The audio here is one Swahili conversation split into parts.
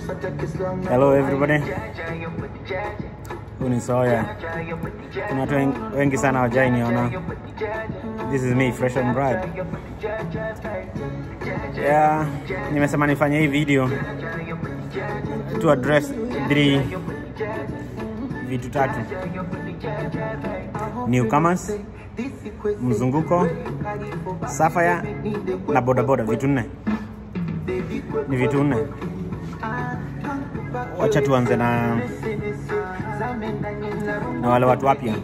Hello everybody. Huu ni Soya. Kuna watu wen- wengi sana hawajai niona. This is me Fresh and Bright. Yeah, nimesema nifanye hii video to address three vitu tatu. Newcomers, mzunguko, Sapphire na bodaboda, vitu nne. Ni vitu nne. Wacha tuanze na na wale watu wapya.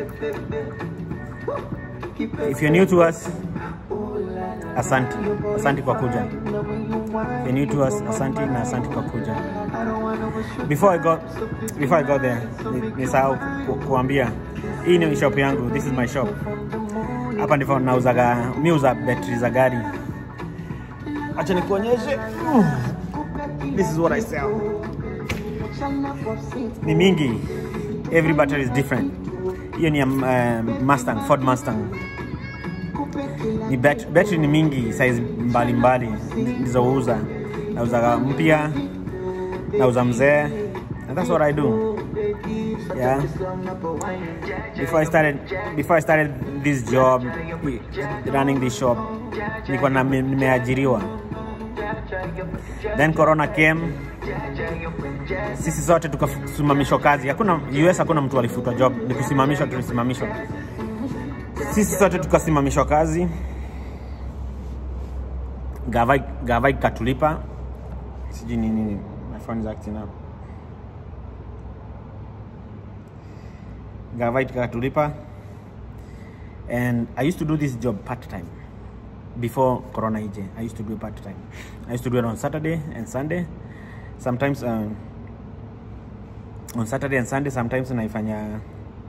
If you're new to us, asanti, asanti kwa kuja. If you're new to us, asanti na asanti kwa kuja. Before I got before I got there, ni- nisahau ku, kuambia hii ni shop yangu. This is my shop. Hapa ndivyo nauzaga, mi uza betri za gari. Acha nikuonyeshe. This is what I sell. Ni mingi. Every battery is different. Hiyo ni ya uh, Mustang, Ford Mustang. Ni bat battery ni mingi size mbalimbali nilizouza. Nauza mpya, nauza mzee. And that's what I do. Yeah. Before I started before I started this job running this shop, nilikuwa na nimeajiriwa. Then corona came, sisi zote tukasimamishwa kazi. Hakuna US, hakuna mtu alifutwa job, ni kusimamishwa, tulisimamishwa sisi sote tukasimamishwa kazi. Gava gava ikatulipa, sijui ni nini, my phone is acting up. Gava ikatulipa and I used to do this job part time before corona ije i used to do it part time i used to do it on saturday and sunday sometimes um, on saturday and sunday sometimes naifanya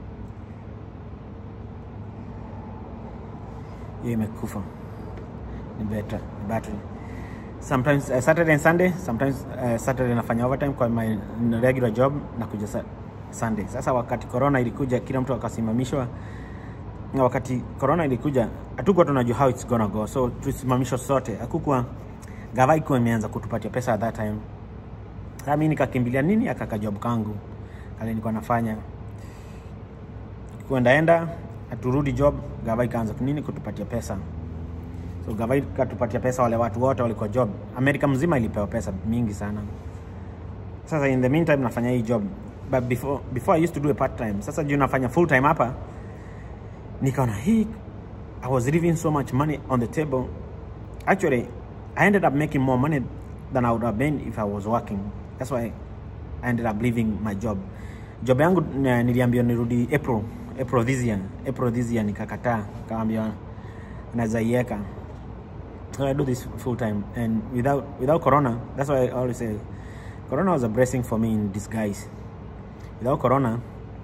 hiyo imekufa ni better ni battery sometimes uh, saturday and sunday sometimes uh, saturday nafanya overtime kwa my regular job na kuja sa sunday sasa wakati corona ilikuja kila mtu akasimamishwa na wakati corona ilikuja hatukuwa tunajua how it's gonna go so tulisimamishwa sote hakukuwa gava ikuwa imeanza kutupatia pesa at that time sasa mi nikakimbilia nini akaka job kangu kale nilikuwa nafanya kuendaenda aturudi job gava ikaanza nini kutupatia pesa so gava ikatupatia pesa wale watu wote walikuwa job amerika mzima ilipewa pesa mingi sana sasa in the meantime nafanya hii job but before, before i used to do a part time sasa juu nafanya full time hapa nikaona hii i was leaving so much money on the table actually i ended up making more money than i would have been if i was working that's why i ended up leaving my job job yangu eh, niliambiwa nirudi april april this year april this year nikakataa kaambiwa naweza iweka so i do this full time and without without corona that's why i always say corona was a blessing for me in disguise without corona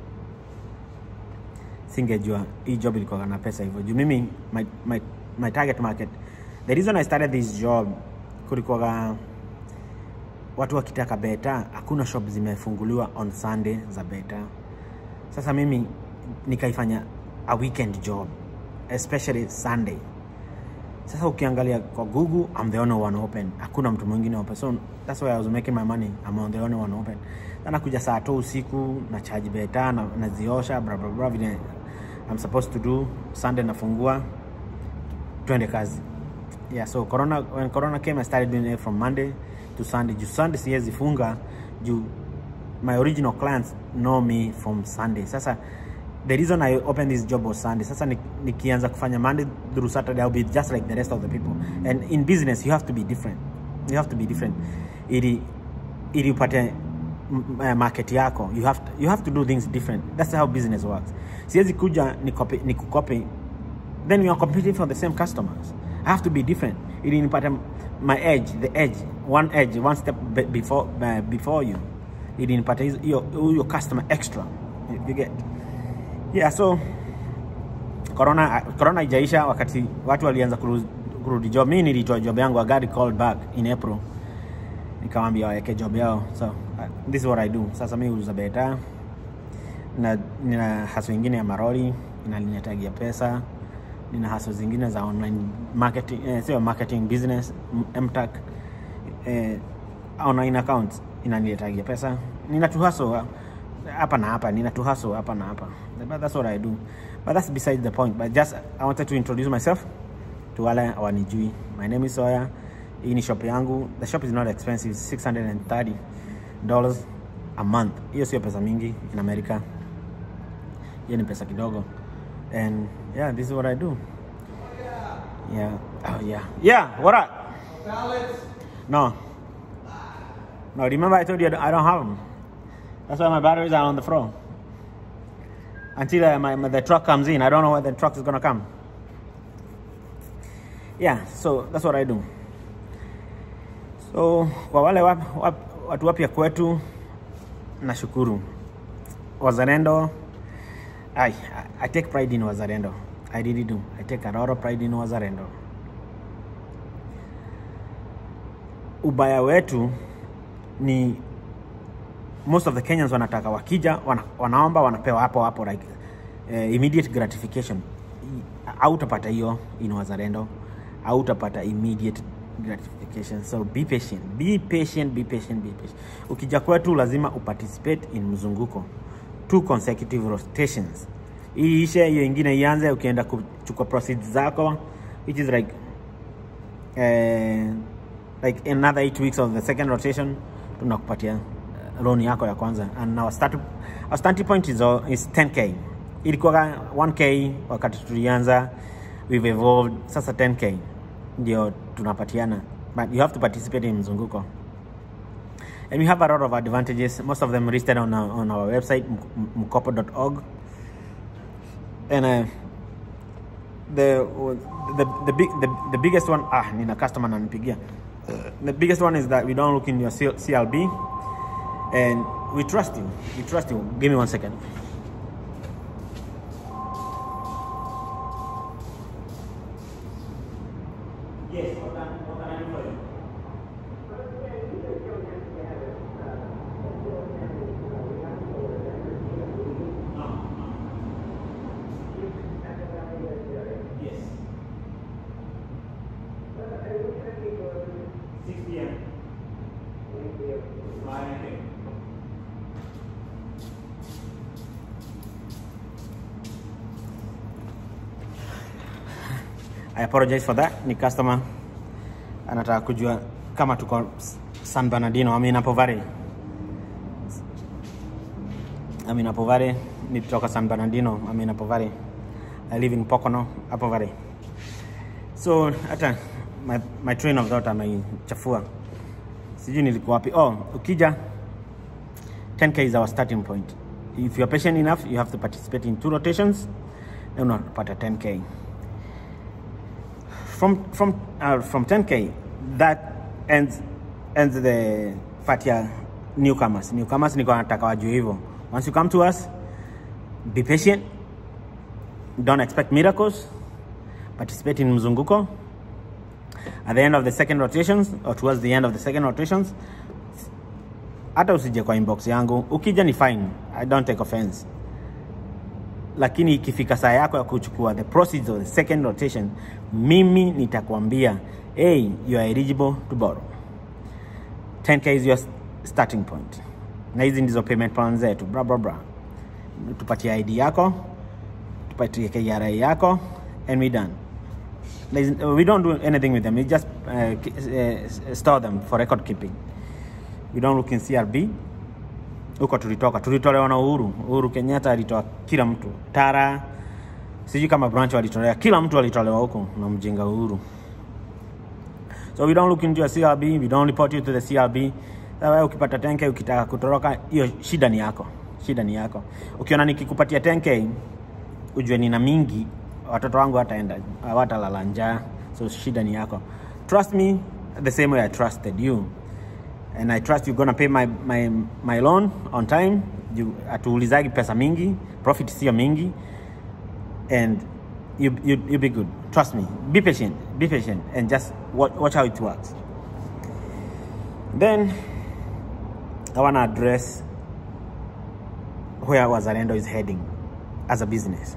singejua hii job ilikuwa na pesa hivyo juu mimi my, my, my target market the reason i started this job kulikuwa watu wakitaka beta hakuna shop zimefunguliwa on sunday za beta sasa mimi nikaifanya a weekend job especially sunday sasa ukiangalia kwa google i'm the only one open hakuna mtu mwingine open so that's why i was making my money i'm the only one open sana kuja saa tu usiku na charge beta na naziosha bla bla bla vile i'm supposed to do sunday nafungua twende kazi yeah so corona when corona came i started doing it from monday to sunday juu sunday siwezi funga juu my original clients know me from sunday sasa the reason i opened this job was sunday sasa ni- nikianza kufanya monday through saturday i'll be just like the rest of the people and in business you have to be different you have to be different ili ili upate m- m- market yako you have to, you have to do things different that's how business works siwezi kuja nikopi nikukopi then we are competing for the same customers. I have to be different. Ili nipate my edge, the edge, one edge, one step be- before uh, before you. Ili nipate hizo- hiyo hiyo customer extra. You, you get. Yeah, so corona corona ijaisha wakati watu walianza kurudi, kurudi job. Mimi nilitoa job yangu, I got called back in April. Nikamwambia waweke job yao. So uh, this is what I do. Sasa mimi huuza beta na nina haso ingine ya maroli inalinetagia pesa nina haso zingine za online marketing eh, sio marketing business m- mtac eh, online account inaniletagia pesa ninatuhaso hapa na hapa ninatuhaso hapa na hapa but that's what i do but that's beside the point but just i wanted to introduce myself to wale awanijui my name is Sawyer hii ni shop yangu the shop is not expensive 630 dollars a month hiyo sio pesa mingi in america hiyo ni pesa kidogo and yeah this is what i do yeah oh yeah yeah what up no no remember i told you i don't, I don't have them that's why my batteries are on the floor until uh, my, my, the truck comes in i don't know when the truck is gonna come yeah so that's what i do so kwa wale wap, wap, watu wapya kwetu nashukuru wazalendo I, I take pride in wazalendo i really do i take a lot of pride in wazalendo ubaya wetu ni most of the kenyans wanataka wakija wana, wanaomba wanapewa hapo hapo like uh, immediate gratification autapata hiyo in wazalendo autapata immediate gratification so be patient be patient be patient be patient ukija kwetu lazima uparticipate in mzunguko two consecutive rotations hii ishe hiyo ingine ianze ukienda kuchukua proceeds zako which is like uh, like another eight weeks of the second rotation tunakupatia loan yako ya kwanza and our start, our starting point is, is 10k ilikuwa 1k wakati tulianza we've evolved sasa 10k ndio tunapatiana but you have to participate in mzunguko and we have a lot of advantages most of them listed on our, on our website mkopo.org and uh, the, the, the, big, the, the biggest one ah nina customer ananipigia the biggest one is that we don't look in your CLB and we trust you we trust you give me one second yes what can, what can I do for you Yes. 6 p.m. Fine, okay. I apologize for that. Ni customer anataka kujua kama tuko San Bernardino, I mean Apo Valley. I mean Apo Valley, ni kutoka San Bernardino, I mean Apo Valley. I live in Pocono, Apo Valley. So hata my, my train of thought ameichafua. Sijui nilikuwa wapi. Oh, ukija 10k is our starting point. If you're patient enough, you have to participate in two rotations, then unapata 10k. From from uh, from 10k, that ends ends the part ya newcomers. Newcomers niko nataka wajue hivyo. Once you come to us, be patient. Don't expect miracles. Participate in mzunguko. At the end of the second rotations or towards the end of the second rotations, hata usije kwa inbox yangu. Ukija ni fine, I don't take offense. Lakini ikifika saa yako ya kuchukua the proceeds of the second rotation, mimi nitakwambia hey, you are eligible to borrow. 10k is your starting point, na hizi ndizo payment plans zetu, bra bra bra. Tupatie ID yako, tupatie KRA yako, and we done. There's, we don't do anything with them. We just uh, uh, store them for record keeping. We don't look in CRB. Huko tulitoka, tulitolewa na Uhuru. Uhuru Kenyatta alitoa kila mtu. Tara, sijui kama branch walitolewa, kila mtu alitolewa huko na mjinga Uhuru. So we don't look into your CRB, we don't report you to the CRB. Sasa ukipata 10k ukitaka kutoroka, hiyo shida ni yako, shida ni yako. Ukiona nikikupatia 10k ujue nina mingi watoto wangu wataenda hawatalala njaa so shida ni yako trust me the same way i trusted you and i trust you're gonna pay my, my, my loan on time hatuulizagi pesa mingi profit sio mingi and you, you, you be good trust me be patient be patient and just watch, watch how it works then i want to address where wazalendo is heading as a business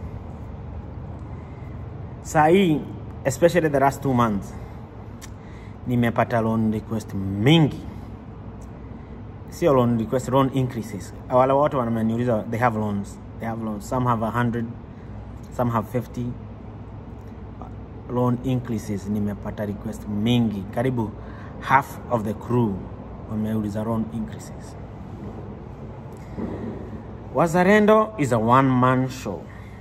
saa hii especially the last two months nimepata loan request mingi sio loan request loan increases wale wote wananiuliza they have loans they have loans some have 100 some have 50 loan increases nimepata request mingi karibu half of the crew wameuliza loan increases wazarendo is a one man show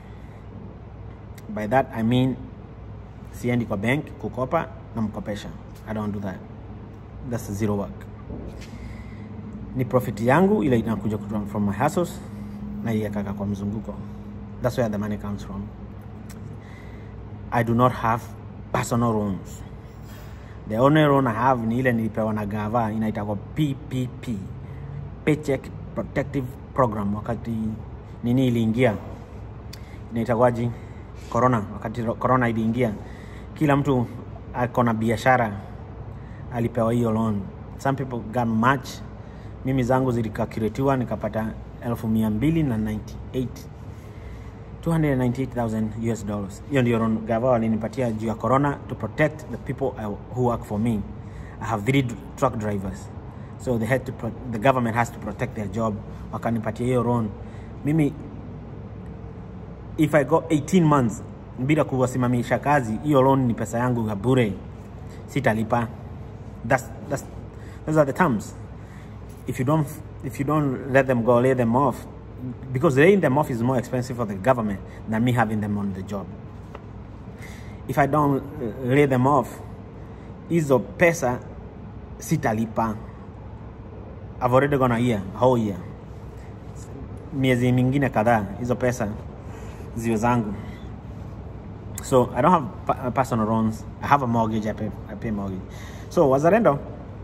by that i mean siendi kwa bank kukopa na mkopesha i don't do that that's zero work ni profit yangu ile inakuja kutoka from my hustles na iwekaka kwa mzunguko that's where the money comes from i do not have personal loans the only loan i have ni ile nilipewa na gava inaitagwa ppp paycheck protective program wakati nini iliingia inaitagwaji corona wakati ro- corona iliingia kila mtu ako na biashara alipewa hiyo loan some people got much mimi zangu zilikakiretiwa nikapata elfu mia mbili na 98 298,000 US dollars. Hiyo ndio loan gava walinipatia juu ya corona to protect the people I, who work for me. I have three d- truck drivers. So they had to pro, the government has to protect their job. Wakanipatia hiyo loan. Mimi if I go 18 months bila kuwasimamisha kazi, hiyo loan ni pesa yangu ya bure. Sitalipa. That's, that's, those are the terms if you don't if you don't let them go lay them off because laying them off is more expensive for the government than me having them on the job if i don't uh, lay them off hizo pesa sitalipa i've already gone a year a whole year miezi mingine kadhaa hizo pesa ziwe zangu so i don't have pa- personal loans i have a mortgage i pay, I pay mortgage so wazarendo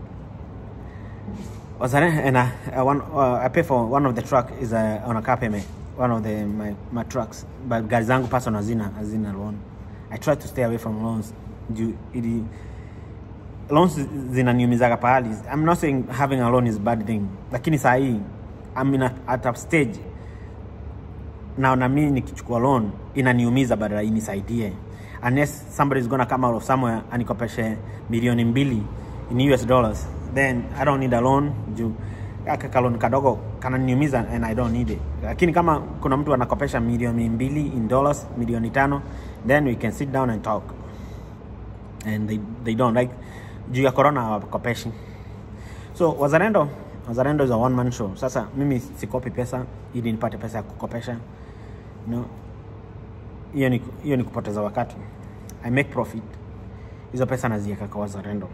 was I, and I, I, one, uh, I pay for one of the truck is uh, on a car payment one of the my, my trucks but gari zangu personal hazina hazina loan I try to stay away from loans juu ili loans zinaniumizaga pahali I'm not saying having a loan is a bad thing lakini saa hii I'm in a, at a stage naona mimi nikichukua loan inaniumiza badala inisaidie unless somebody is gonna come out of somewhere anikopeshe milioni mbili in US dollars then I don't need a loan juu aka kalon kadogo kananiumiza and I don't need it lakini kama kuna mtu anakopesha milioni mbili in dollars milioni tano then we can sit down and talk and they, they don't like juu ya corona hawakopeshi so wazalendo wazalendo is a one man show sasa mimi sikopi pesa ili nipate pesa ya kukopesha no hiyo ni, hiyo ni kupoteza wakati i make profit hizo pesa nazieka kwa wazalendo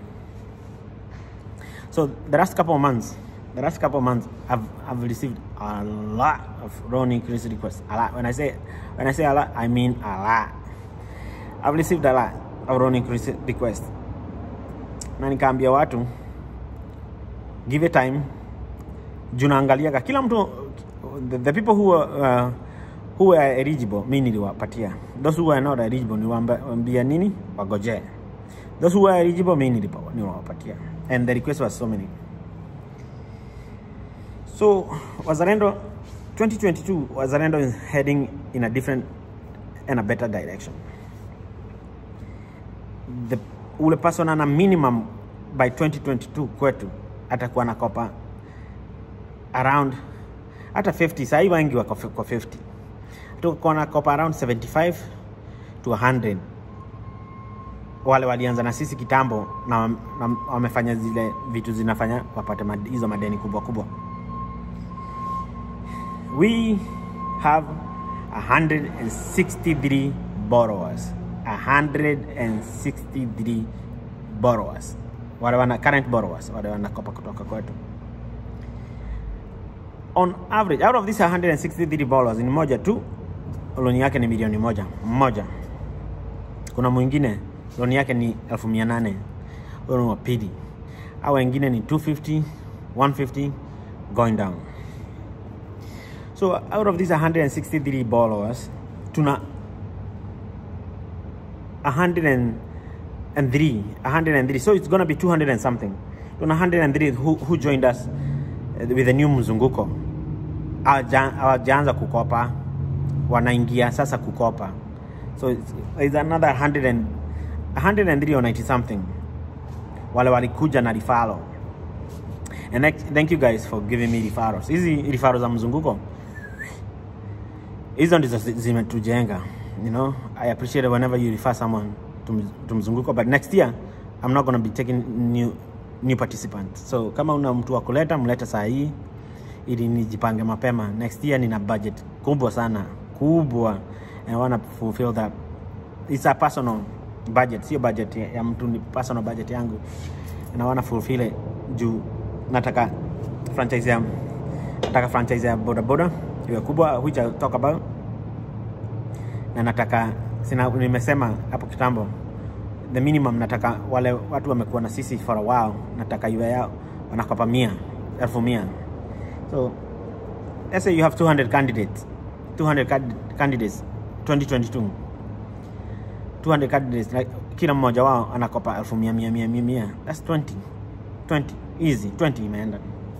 so the last couple of months the last couple of months i've, I've received a lot of loan increase requests a lot when i say when i say a lot i mean a lot i've received a lot of loan increase requests na nikaambia watu give it time juu naangaliaga kila mtu the, the people who were, uh, who were eligible mi niliwapatia those who were not eligible niliwaambia nini wagojee those who were eligible mi nilipa- niliwapatia and the request was so many so wazalendo 2022 wazalendo is heading in a different and a better direction the ule person ana minimum by 2022 kwetu atakuwa nakopa around hata 50 sahii wengi wako fi- kwa 50 tuko nakopa around 75 to 100 wale walianza na sisi kitambo na, na wamefanya zile vitu zinafanya wapate mad, hizo madeni kubwa kubwa we have 163 borrowers 163 borrowers wale wana current borrowers wale wanakopa kutoka kwetu on average out of these 163 borrowers ni moja tu loni yake ni milioni moja mmoja kuna mwingine loni yake ni elfu mia nane huyo ni wa pili au wengine ni 250 150 going down so out of these 163 borrowers tuna 103 103 so it's gonna be 200 and something tuna 103 who, who joined us uh, with the new mzunguko Hawaja- hawajaanza kukopa wanaingia sasa kukopa so it's, it's another 100 and, 103 or 90 something wale walikuja na rifalo and thank- thank you guys for giving me referrals hizi referrals za mzunguko hizo ndizo zi- zimetujenga you know i appreciate it whenever you refer someone to, mz- to mzunguko but next year i'm not gonna be taking new, new participants so kama una mtu wa kuleta mlete saa hii ili nijipange mapema next year nina budget kubwa sana kubwa and i wanna fulfill that it's a personal budget sio budget ya ya mtu ni personal budget yangu and i wanna fulfill it juu nataka franchise ya nataka franchise ya boda boda iwe kubwa which I'll talk about na nataka sina, nimesema hapo kitambo the minimum nataka wale watu wamekuwa na sisi for a while nataka iwe yao wanakopa mia elfu mia so let's say you have 200 candidates 200 candid- candidates 2022 200 candidates like, kila mmoja wao anakopa elfu mia mia mia mia mia that's 20 20 easy 20 imeenda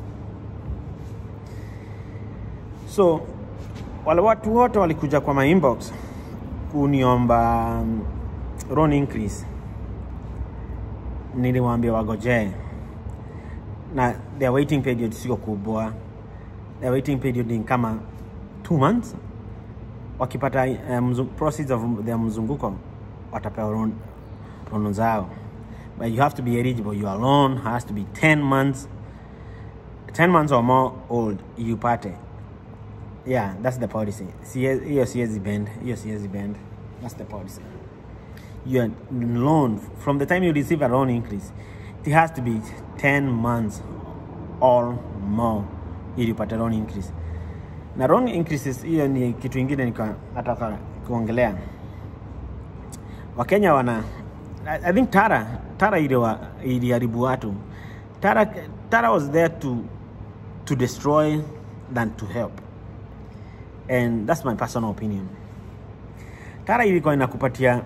so wale watu wote walikuja kwa my inbox kuniomba um, loan increase niliwaambia wagojee na their waiting period sio kubwa their waiting period ni kama two months wakipata uh, mzu, proceeds of their mzunguko watapewa loan loan zao but you have to be eligible your loan has to be 10 months 10 months or more old you pate yeah that's the policy Sie- hiyo siwezi bend hiyo siwezi bend that's the policy your loan from the time you receive a loan increase it has to be 10 months or more ili upate loan increase na loan increases hiyo ni kitu ingine nika nataka kuongelea wakenya wana I, I think tara tara iliwa- iliharibu watu tara, tara was there to, to destroy than to help and that's my personal opinion tara ilikuwa inakupatia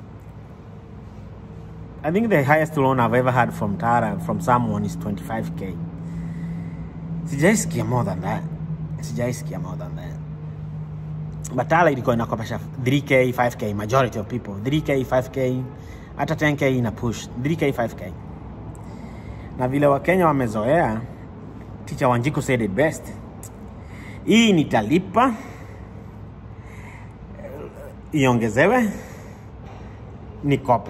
i think the highest loan i've ever had from tara from someone is 25k sijaisikia more than that sijaisikia more than that but tara ilikuwa inakopesha 3k 5k majority of people 3k 5k hata 10k ina push 3k 5k na vile wakenya wamezoea teacher wanjiku said it best hii nitalipa iongezewe nikope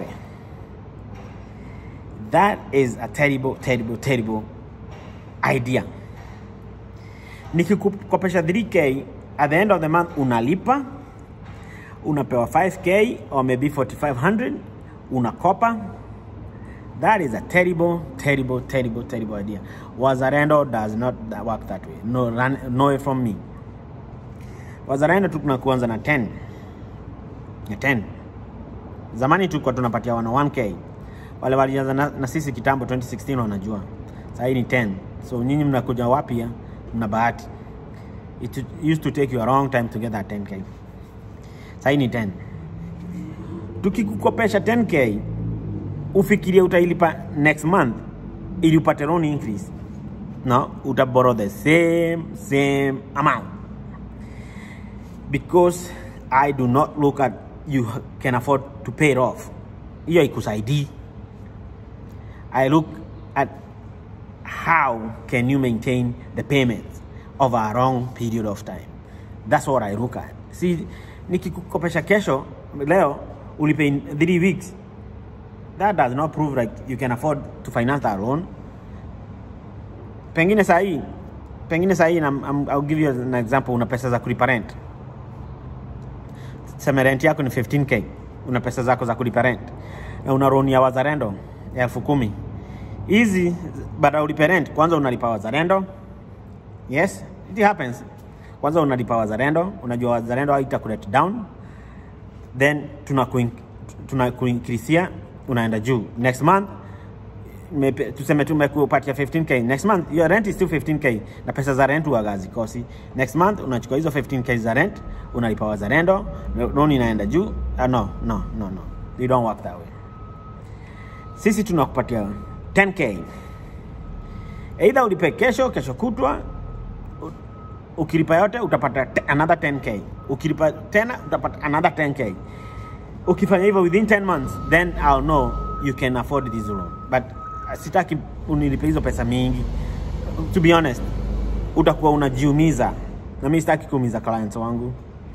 that is a terrible terrible terrible idea nikikukopesha 3k at the end of the month unalipa unapewa 5k or maybe 4500 unakopa that is a terrible terrible terrible terrible idea wazarendo does not work that way no, run, no way from me wazarendo tukuna kuanza na 10 na 10 zamani tulikuwa tunapatia wana 1k wale walianza na, na sisi kitambo 2016 wanajua sahii ni 10 so nyinyi mnakuja wapya mna bahati it used to take you a long time to get that 10k sahii ni 10 tukikukopesha 10k ufikirie utailipa next month ili upate loan increase no utaborrow the same same amount because i do not look at you can afford to pay it off hiyo ikusaidii i look at how can you maintain the payments over a long period of time that's what i look at see nikikukopesha kesho leo ulipe in 3 weeks that does not prove like you can afford to finance that loan pengine sahii pengine sahii na- I'm- I'll give you an example una pesa za kulipa rent seme rent yako ni 15k una pesa zako za kulipa rent na una loan ya wazarendo ya elfu kumi hizi baada ya ulipe rent kwanza unalipa wazarendo yes it happens kwanza unalipa wazarendo unajua wazarendo haita kulet down then tunakuin- tunakuinkrisia unaenda juu next month mepe- tuseme tumekupatia 15k next month your rent is still 15k na pesa za rent huwaga hazikosi next month unachukua hizo 15k za rent unalipa wazarendo loan inaenda juu uh, no no no no we don't work that way sisi tunakupatia 10k either ulipe kesho kesho kutwa u- ukilipa yote utapata te- another 10k ukilipa tena utapata another 10k ukifanya hivyo within 10 months then I'll know you can afford this loan but uh, sitaki unilipe hizo pesa mingi to be honest utakuwa unajiumiza na mi sitaki kuumiza clients wangu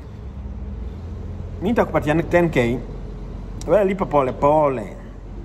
mi nitakupatia 10k wewe lipa pole pole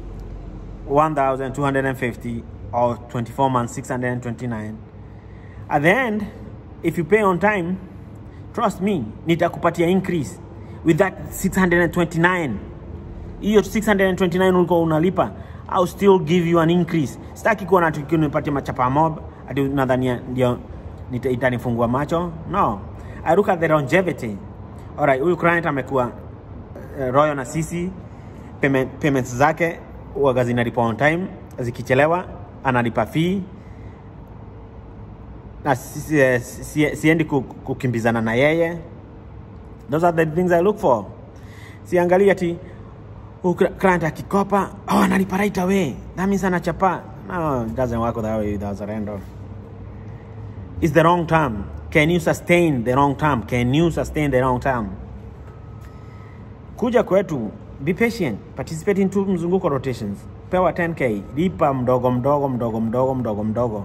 1250 or 24 months 629 at the end if you pay on time trust me nitakupatia increase with that 629 hiyo 629 ulikuwa unalipa I'll still give you an increase sitaki kuwa natukinipatia machapa mob ati nadhania ndio nita- itanifungua macho no I look at the longevity alright huyu client amekuwa uh, royal na sisi payment, payments zake waga zinalipa on time zikichelewa analipa fee na si, si, si, siendi ku- kukimbizana na yeye those are the things i look for siangalia ati huyu cl- client akikopa oh, analipa right away that means anachapa no it doesn't work that way with Azarendo it's the wrong term can you sustain the wrong term can you sustain the wrong term kuja kwetu be patient participate in two mzunguko rotations pewa 10k lipa mdogo mdogo mdogo mdogo mdogo mdogo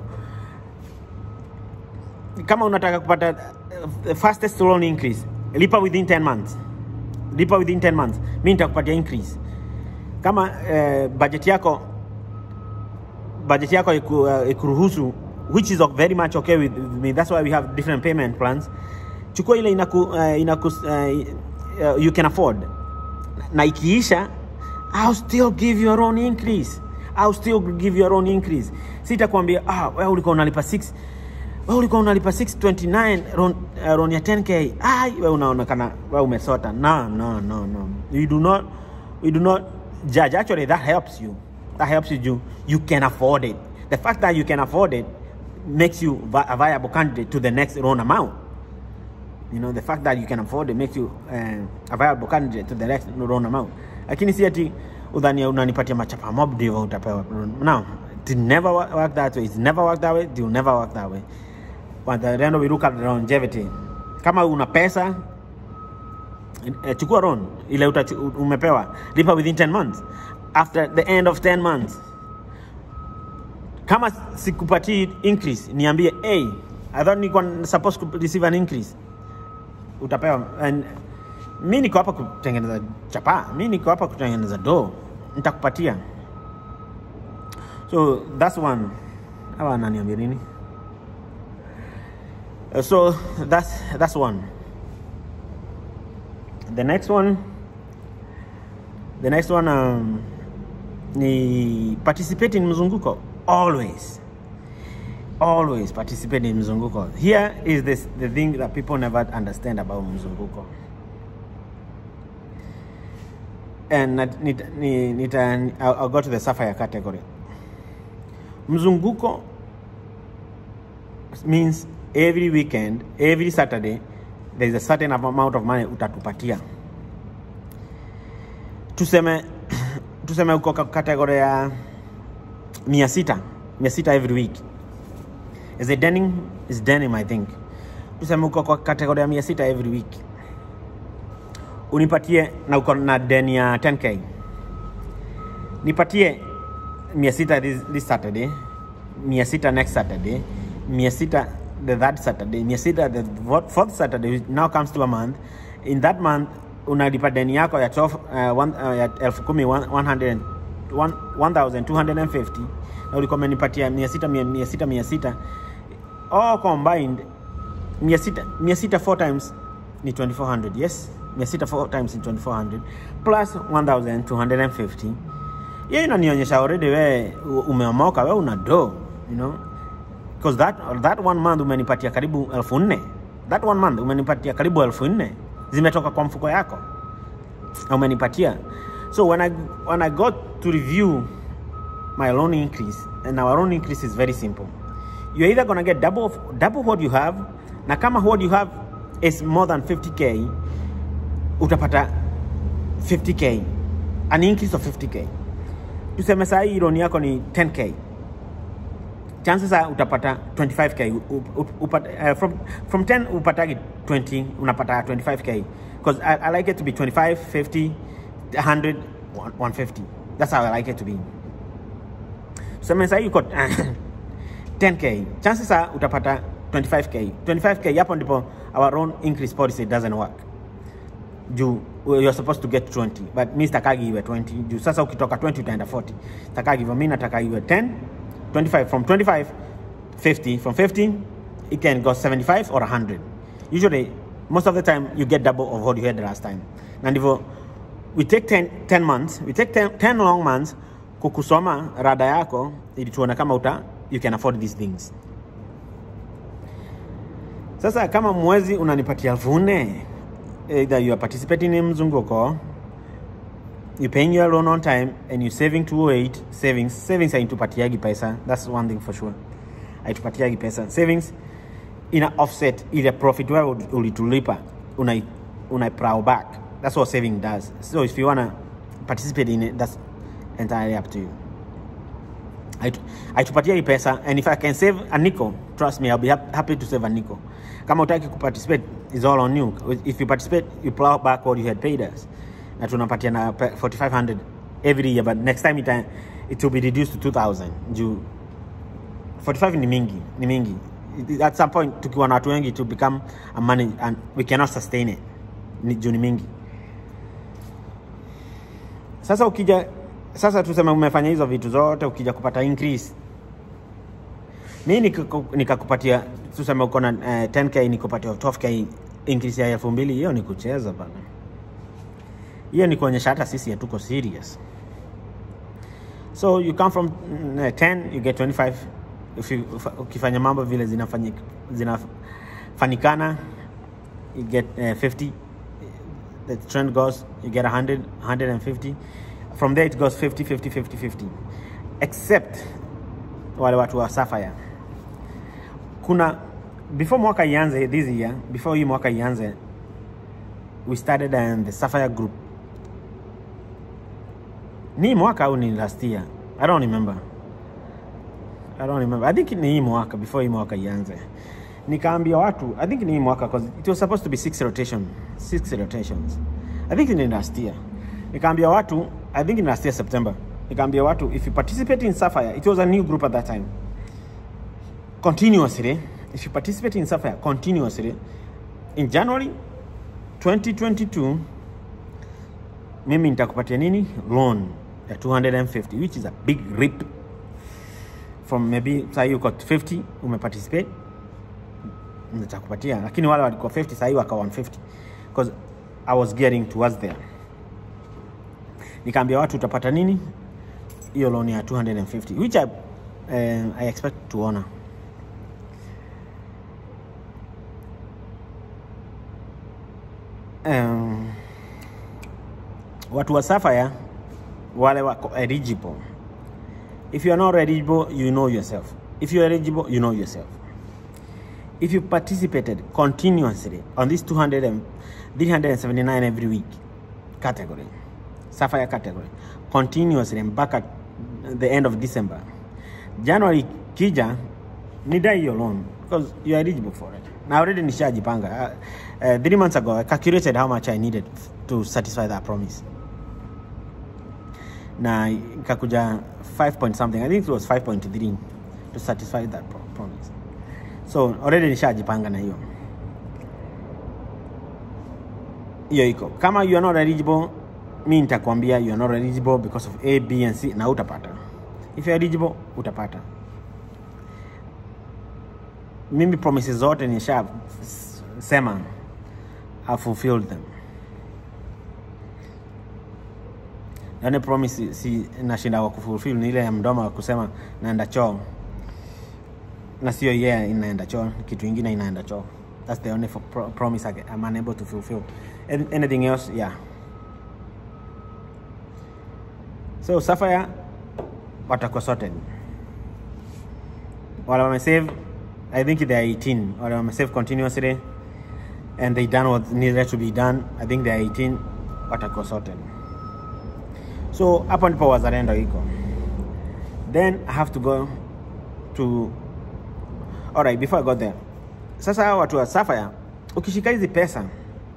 kama unataka kupata uh, the fastest loan increase lipa within 10 months lipa within 10 months mi nitakupatia increase kama uh, budget yako budget yako iku, uh, ikuruhusu which is very much okay with, with me that's why we have different payment plans chukua ile inaku, uh, inaku uh, uh, you can afford na ikiisha I'll still give you your own increase I'll still give you your own increase sitakwambia ah, wewe ulikuwa unalipa 6 wewe ulikuwa unalipa 629 ron, uh, ron ya 10k ai wewe unaonekana wewe umesota no no no no we do not we do not judge actually that helps you that helps you you, you can afford it the fact that you can afford it makes you vi- a viable candidate to the next loan amount you know the fact that you can afford it makes you uh, a viable candidate to the next loan amount lakini si ati udhania unanipatia machapa mob ndivyo utapewa loan. no it never wo- work that way it's never work that way it will never work that way but the end we look at the longevity kama una pesa eh, chukua loan ile utachu, umepewa lipa within 10 months after the end of 10 months kama sikupatii increase niambie hey, i thought nilikuwa supposed to receive an increase utapewa and mi niko hapa kutengeneza chapa mi niko hapa kutengeneza do nitakupatia so that's one awa ananiambia nini Uh, so that's that's one the next one the next one um, ni participate in mzunguko always always participate in mzunguko here is this the thing that people never understand about mzunguko and nat- nita, ni- nita, I'll, I'll go to the sapphire category mzunguko means every weekend every saturday there is a certain amount of money utatupatia tuseme tuseme uko ka- category ya mia sita mia sita every week is it denim is denim i think tuseme uko kwa category ya mia sita every week unipatie na uko na deni ya 10k nipatie mia sita this, this saturday mia sita next saturday mia sita the third saturday mia sita the fourth- fourth saturday which now comes to a month in that month unalipa deni yako ya 12, uh, one, uh, ya elfu kumi one- 100 one- 1250 na ulikuwa umenipatia mia sita mia mia sita mia sita all combined mia sita mia sita four times ni 2400 yes mia sita four times ni 2400 plus 1250 hiyo inanionyesha already we umeomoka we una do you know because that, that one month umenipatia karibu elfu nne that one month umenipatia karibu elfu nne zimetoka kwa mfuko yako na umenipatia so when I, when I got to review my loan increase and our loan increase is very simple you're either gonna get double, of, double what you have na kama what you have is more than 50k utapata 50k an increase of 50k tuseme saa hii loan yako ni 10k chances are utapata 25k U- u- upata, uh, from, from 10 upatagi 20 unapata 25k because I, I like it to be 25 50 100 150 that's how I like it to be tuseme saa hii uko 10k chances are utapata 25k 25k hapo ndipo our own increase policy doesn't work juu you're supposed to get 20 but mi stakagi iwe 20 juu sasa ukitoka 20 utaenda 40 stakagi hivyo mi nataka iwe 10 25 from 25 50 from 50 it can go 75 or 100 usually most of the time you get double of what you had the last time na ndivyo we take 10, 10 months we take 10, 10 long months kukusoma rada yako ili tuone kama uta you can afford these things sasa kama mwezi unanipatia elfu nne either you are participating in mzunguko you paying your loan on time and you saving 208 savings savings haitupatiagi pesa that's one thing for sure haitupatiagi pesa savings ina offset ile profit wewe ulitulipa una una plow back that's what saving does so if you wanna participate in it that's entirely up to you Haitu- haitupatia hii pesa and if i can save a nickel trust me i'll be hap- happy to save a nickel kama utaki kuparticipate is all on you if you participate you plow back what you had paid us na tunapatia na pe- 4500 every year but next time it, it will be reduced to 2000 juu 45 ni mingi ni mingi It- at some point tukiwa na watu wengi to become a money and we cannot sustain it ni juu ni mingi sasa ukija sasa tuseme umefanya hizo vitu zote ukija kupata increase mi nikiku- nikakupatia tuseme uko na eh, 10k nikupatia 12k increase ya elfu mbili hiyo ni kucheza bana hiyo ni kuonyesha hata sisi hatuko serious so you come from mm, eh, 10 you get 25 if you, ufa- ukifanya mambo vile zinafanyik- zinafanikana you get uh, 50 the trend goes you get 100 150 from there it goes 50 50 50 50 except wale watu wa Sapphire kuna before mwaka ianze this year before hii mwaka ianze we started um, the Sapphire group ni mwaka au ni last year i don't remember i don't remember i think ni hii mwaka before hii mwaka ianze nikaambia watu i think ni hii mwaka cause it was supposed to be six rotation six rotations i think ni last year nikaambia watu i think ni last year september nikaambia watu if you participate in sapphire it was a new group at that time continuously if you participate in sapphire continuously in january 2022 mimi nitakupatia nini loan ya 250 which is a big rip from maybe sahii uko 50 umeparticipate nitakupatia lakini wale walikuwa 50 sahii waka 150 because i was gearing towards there nikaambia watu utapata nini hiyo loan ya 250 which I, uh, I expect to honor um, watu wa Sapphire wale wako eligible. If you are not eligible, you know yourself. If you are eligible, you know yourself. If you participated continuously on this 200 and 379 every week category, Sapphire category, continuously mpaka the end of December, January kija nidai hiyo loan because you are eligible for it. Na already nishajipanga. Uh, uh, three months ago, I calculated how much I needed to satisfy that promise. Na ikakuja 5 point something. I think it was 5.3 to satisfy that pro promise. So already nishajipanga na hiyo. Hiyo iko. Kama you are not eligible, mi nitakwambia you are not eligible because of A, B and C na utapata. If you are eligible, utapata. Mimi promises zote nisha s- sema I fulfilled them. Yani promise si nashinda wa kufulfill ni ile ya mdomo wa kusema naenda choo na sio yeye yeah, inaenda choo, kitu ingine inaenda choo. That's the only fo- pro promise I get- I'm unable to fulfill. An- Anything else, yeah. So Sapphire watakuwa sorted. Wale wamesave, I think they are 18. Wale wamesave continuously and they done what needed to be done. I think they are 18 watakuwa sorted. So hapo ndipo wazalendo iko. Then I have to go to Alright, before I got there. Sasa hawa watu wa Sapphire ukishika hizi pesa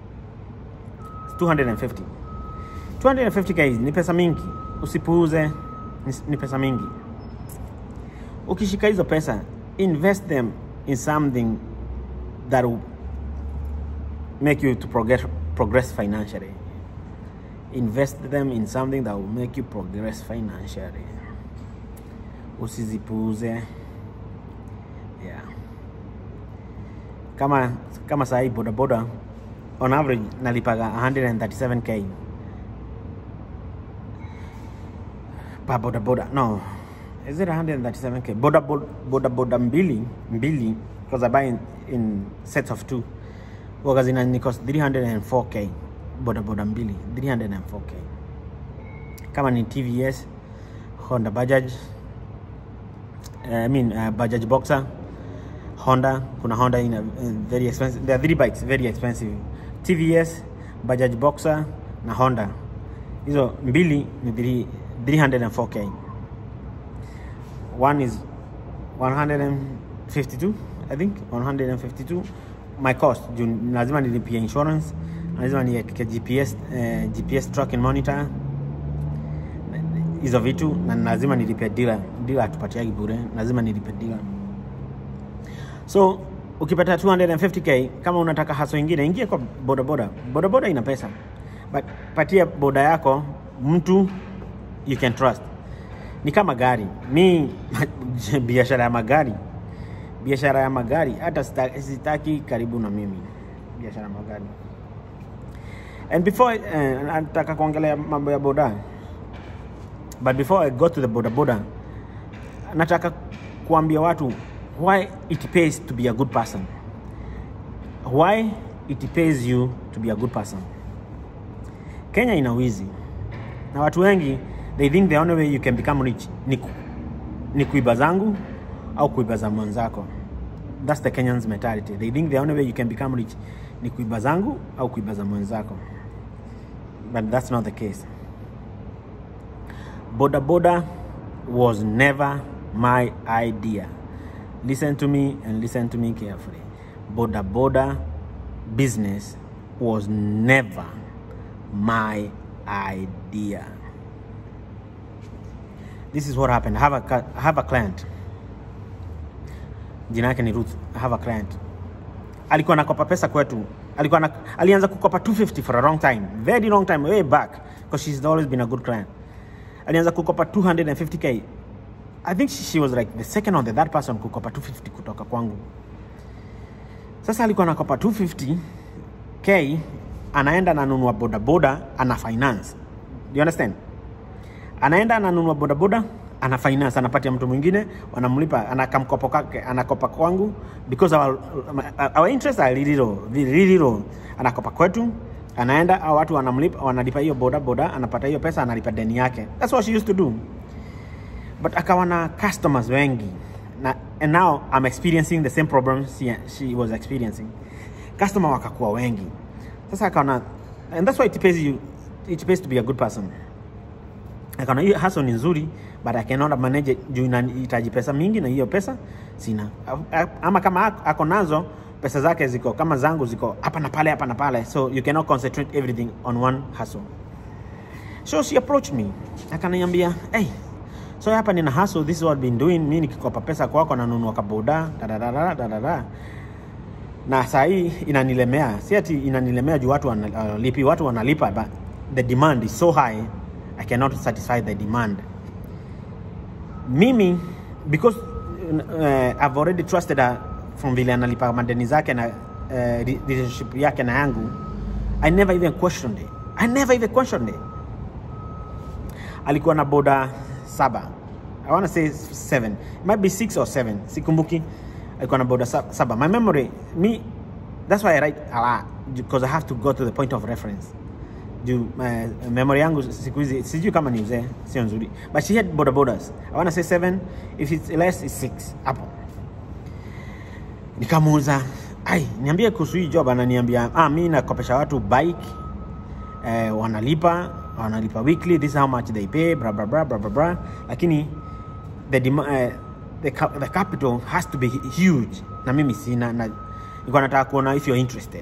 250 250 guys ni pesa mingi, usipuuze, ni, ni pesa mingi. Ukishika hizo pesa invest them in something that will make you to progress progress financially invest them in something that will make you progress financially usizipuuze yeah. kama kama sahii bodaboda on average nalipaga 137k pa bodaboda no is it 137k boda boda boda, boda mbili mbili because i buy in, in sets of two waga zina ni cost 304k boda boda mbili 304k kama ni tvs honda bajaj uh, i mean uh, bajaj boxer honda kuna honda in a, in very expensive there are three bikes very expensive tvs bajaj boxer na honda hizo mbili ni 3 304k one is 152 i think 152 my cost juu lazima nilipia insurance lazima niweke gps eh, gps tracking monitor hizo vitu na lazima nilipe dila dila atupatiagi bure lazima nilipe dila so ukipata 250k kama unataka haso ingine ingia kwa bodaboda bodaboda ina pesa but patia boda yako mtu you can trust ni kama gari mi biashara ya magari biashara ya magari hata sita- sitaki karibu na mimi biashara ya magari and before uh, nataka kuongelea mambo ya boda but before i go to the boda boda nataka kuambia watu why it pays to be a good person why it pays you to be a good person kenya ina wizi na watu wengi they think the only way you can become rich ni, ku, ni kuiba zangu au kuiba za mwenzako thats the kenyans mentality they think the only way you can become rich ni kuiba zangu au kuiba za mwenzako but that's not the case boda boda was never my idea listen to me and listen to me carefully boda boda business was never my idea this is what happened I have a, cu- I have a client jina yake ni ruth I have a client alikuwa nakopa pesa kwetu alikuwa na, alianza kukopa 250 for a long time very long time way back because she's always been a good client alianza kukopa 250k i think she, she was like the second or the third person kukopa 250 kutoka kwangu sasa alikuwa nakopa 250k anaenda ananunua bodaboda ana finance do you understand anaenda ananunua bodaboda ana finance anapatia mtu mwingine wanamlipa anakamkopo kake anakopa kwangu because our, our interest are really low, really low. anakopa kwetu anaenda au watu wanamlipa wanalipa hiyo boda boda anapata hiyo pesa analipa deni yake that's what she used to do but akawa na customers wengi na, and now I'm experiencing the same problems she, she was experiencing customer wakakuwa wengi sasa akaona and that's why it pays you it pays to be a good person akaona hiyo hustle ni nzuri but I cannot manage it juu inahitaji pesa mingi na hiyo pesa sina A- a- ama kama ako- ako nazo pesa zake ziko kama zangu ziko hapa na pale hapa na pale so you cannot concentrate everything on one hustle so she approached me akaniambia hey, so hapa nina hustle this is what I've been doing mi nikikopa pesa kwako nanunua kaboda dadadada dadada na saa hii inanilemea si ati inanilemea juu watu wanalipi watu wanalipa but the demand is so high i cannot satisfy the demand mimi because uh, i've already trusted her from vile analipa madeni zake na uh, re- relationship yake na yangu i never even questioned it i never even questioned it alikuwa na boda saba i want to say seven it might be six or seven sikumbuki alikuwa na boda sa- saba my memory me that's why i write a lot because i have to go to the point of reference juu uh, memory yangu siku hizi sijui kama ni uzee sio nzuri but she had boda bodas i want to say seven if it's less it's six hapo nikamuuza ai niambie kuhusu hii job ananiambia ah, mi nakopesha watu bike eh, wanalipa wanalipa weekly this is how much they pay bra bra bra bra bra, bra. lakini the, dema- eh, the, ca- the capital has to be huge na mimi sina na nilikuwa nataka kuona if you're interested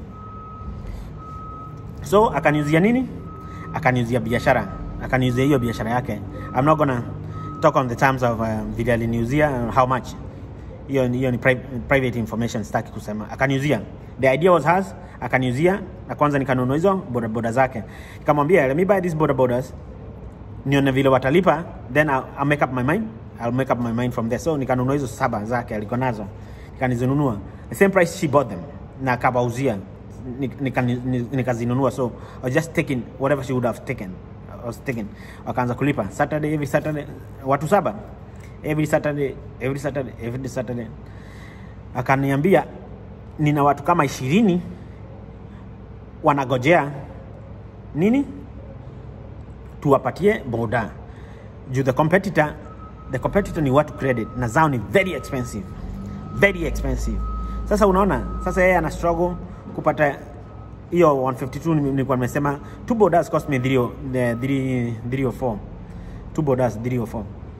so akaniuzia nini akaniuzia biashara akaniuzia hiyo biashara yake i'm not gonna talk on the terms of uh, vile aliniuzia uh, how much hiyo ni- hiyo ni pri private information sitaki kusema akaniuzia the idea was hers akaniuzia na kwanza nikanunua hizo bodaboda zake nikamwambia let me buy these bodabodas nione vile watalipa then I'll, I'll make up my mind I'll make up my mind from there so nikanunua hizo saba zake alikuwa nazo nikanizinunua the same price she bought them na akawauzia Ni- nikani- ni- nikazinunua so I was just taking whatever she would have taken I was taking wakaanza kulipa Saturday every Saturday watu saba every Saturday every Saturday every Saturday akaniambia nina watu kama ishirini wanagojea nini tuwapatie boda juu the competitor the competitor ni watu credit na zao ni very expensive very expensive sasa unaona sasa yeye ana struggle kupata hiyo 152 ni- nilikuwa nimesema two bodas cost me 3 304 two bodas 304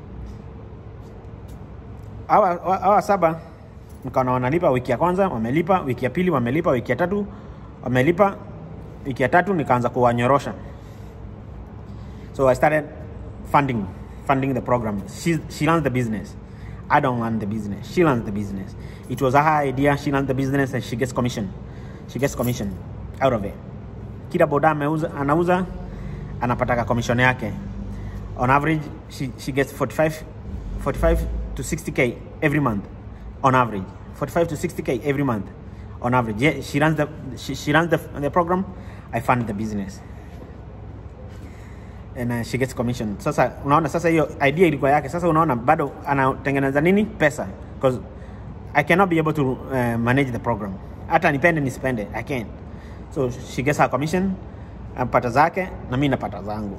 hawa hawa- hawa saba nikaona wanalipa wiki ya kwanza wamelipa wiki ya pili wamelipa wiki ya tatu wamelipa wiki ya tatu nikaanza kuwanyorosha So I started funding, funding the program. She, she runs the business. I don't run the business. She runs the business. It was her idea. She runs the business and she gets commission. She gets commission out of it. Kila boda ameuza, anauza anapataka commission yake. On average, she, she gets 45, 45 to 60k every month. On average, 45 to 60k every month. On average, yeah, she runs the she, she runs the, the program. I fund the business and uh, she gets commission. Sasa unaona, sasa hiyo idea ilikuwa yake. Sasa unaona bado anatengeneza nini pesa, because I cannot be able to uh, manage the program. Hata nipende nisipende, I can't. So she gets her commission, apata zake na mimi napata zangu.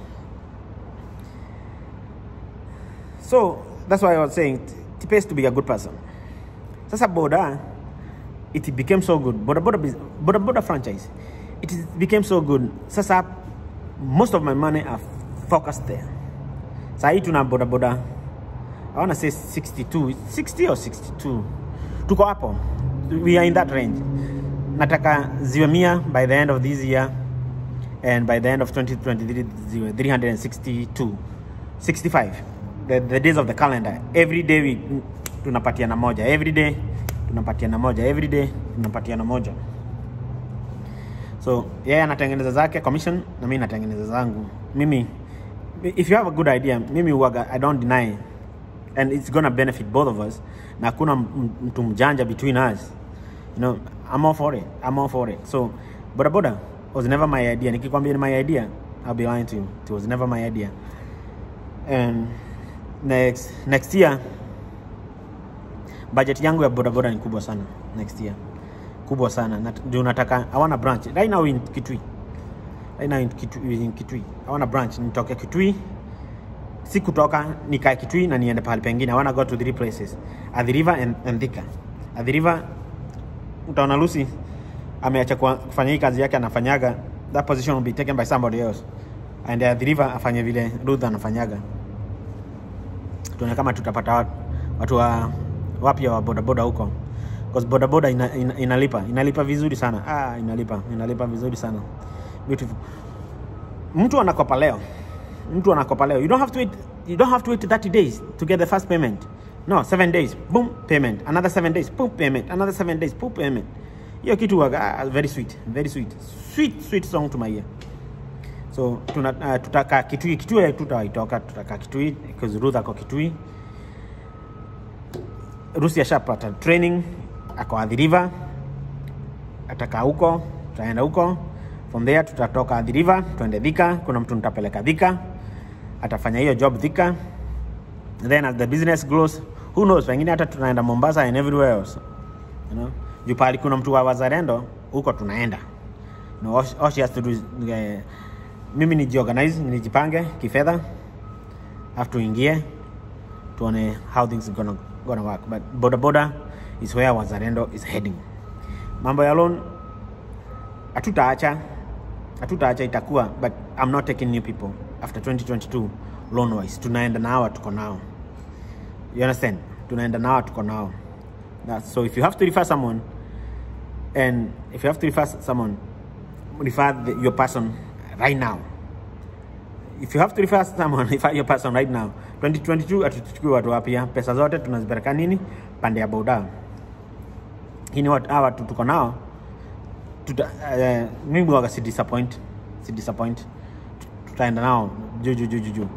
So that's why I was saying it, it pays to be a good person. Sasa boda it became so good. Boda boda, bus- boda, boda franchise it is- became so good. Sasa most of my money are focused there. Saa hii tuna boda boda I wanna say 62, 60 or 62. Tuko hapo. We are in that range. Nataka ziwe mia by the end of this year and by the end of 2023 ziwe 362 65 the, the days of the calendar every day we tunapatiana moja every day tunapatiana moja every day tunapatiana moja so yeye anatengeneza zake commission na mimi natengeneza zangu mimi if you have a good idea mimi huwaga i don't deny and it's gonna benefit both of us na hakuna m- mtu mjanja between us you know i'm all for it i'm all for it so boda boda was never my idea nikikwambia ni my idea i'll be lying to you it was never my idea and next next year budget yangu ya bodaboda ni kubwa sana next year kubwa sana na ndio nataka i want a branch right now in kitui right now in kitui, in kitui i want a branch nitoke kitui si kutoka nikae kitui na niende pahali pengine i want to go to three places Athi River and, and Thika Athi River utaona Lucy ameacha kwa- kufanya hii kazi yake anafanyaga that position will be taken by somebody else and Athi River afanye vile Ruth anafanyaga tuone kama tutapata watu, watu wa wapya wa bodaboda huko because bodaboda ina, ina, inalipa inalipa vizuri sana ah, inalipa inalipa vizuri sana beautiful mtu anakopa leo mtu anakopa leo you don't have to wait, you don't have to wait 30 days to get the first payment no 7 days boom payment another 7 days boom payment another 7 days boom payment hiyo kitu waga, ah, very sweet very sweet sweet sweet song to my ear so tuna, uh, tutaka kitui kitui tutaitoka tutaka kitui because Ruth ako kitui Rusi ashapata training ako Athi River atakaa huko tutaenda huko from there tutatoka Athi River tuende Thika kuna mtu nitapeleka Thika atafanya hiyo job Thika then as the business grows who knows pengine hata tunaenda Mombasa and everywhere else you know juu pahali kuna mtu wa wazalendo huko tunaenda you know, all, all she has to do is uh, mimi nijiorganize nijipange kifedha have tuingie tuone how things gonna, gonna work but boda boda is where wazalendo is heading mambo ya loan hatutaacha hatutaacha itakuwa but i'm not taking new people after 2022 loan wise tunaenda na hawa tuko nao you understand tunaenda na hawa tuko nao That- so if you have to refer someone and if you have to refer someone refer the, your person right now if you have to refer someone refer your person right now 2022 atuchukui watu wapya pesa zote tunazipeleka nini pande ya boda hii ni watu hawa watu tuko nao tuta, uh, mimi waga si disappoint si disappoint tutaenda nao juu juu juu juu juu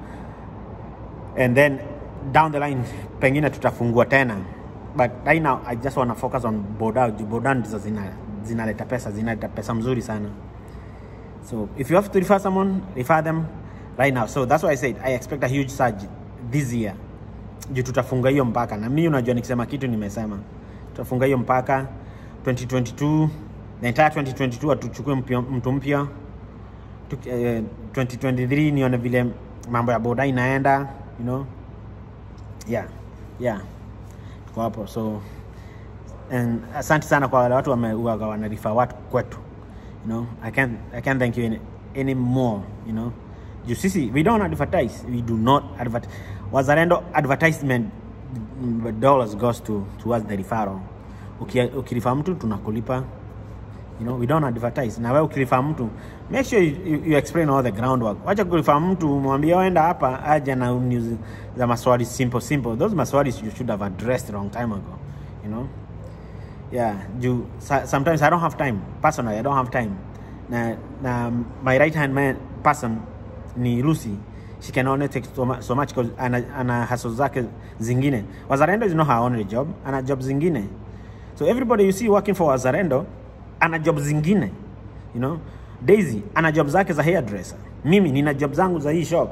and then down the line pengine tutafungua tena but right now i just want to focus on boda juu boda ndizo zina zinaleta pesa zinaleta pesa mzuri sana so if you have to refer someone refer them right now so that's why i said i expect a huge surge this year juu tutafunga hiyo mpaka na mi unajua nikisema kitu nimesema tutafunga hiyo mpaka 2022 the entire 2022 atuchukue mpya- mtu mpya Tuk- eh, 2023 nione vile mambo ya boda inaenda you know yeah yeah tuko hapo so and asante sana kwa wale watu wameuaga wanarifa watu kwetu you know i can't, I can't thank you any, any more you know juu sisi we don't advertise we do not advertise wazalendo advertisement mm, dollars goes to towards the referral Uki- ukirifa mtu tunakulipa you know, we don't advertise na wewe ukirifa mtu make sure you, you, you explain all the groundwork wacha kurifa mtu mwambie enda hapa aja na news za maswali simple simple those maswali you should have addressed long time ago you know yeah you so- sometimes i don't have time personally i don't have time na, na my right hand man person ni lucy she can only take so much, so much 'cause ana, ana hustle zake zingine wazarendo is not her only job ana job zingine so everybody you see working for wazarendo ana job zingine you know daisy ana job zake za hairdresser mimi nina job zangu za hii shop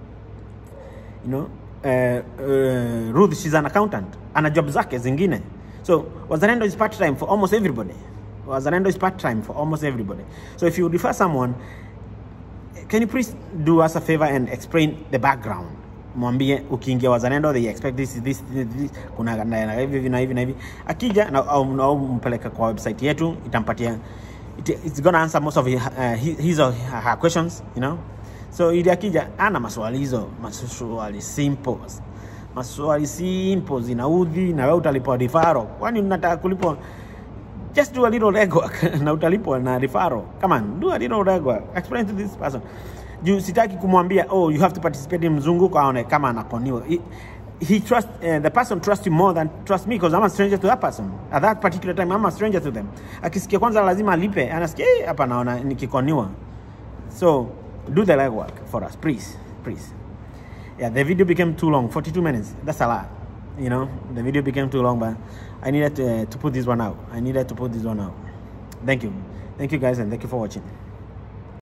you know uh, uh, Ruth she's an accountant ana job zake zingine so wazalendo is part time for almost everybody wazalendo is part time for almost everybody so if you refer someone can you please do us a favor and explain the background mwambie ukiingia wazalendo they expect this, this, this, this kuna na- na hivi hivi na hivi na hivi akija na au, au mpeleka kwa website yetu itampatia it, it's gonna answer most of his, uh, his, his or her questions you know so ili akija ana maswali hizo maswali simple maswali simple zinaudhi na wewe utalipwa rifaro kwani unataka kulipwa just do a little legwork na utalipwa na referral come on do a little legwork explain to this person juu sitaki kumwambia oh you have to participate in mzunguko aone kama anakoniwa he, he trust uh, the person trust you more than trust me because I'm a stranger to that person at that particular time I'm a stranger to them akisikia kwanza lazima alipe anasikia "Eh, hapa naona nikikoniwa so do the legwork for us please please yeah the video became too long 42 minutes that's a lot you know the video became too long but i needed to, to put this one out i needed to put this one out thank you thank you guys and thank you for watching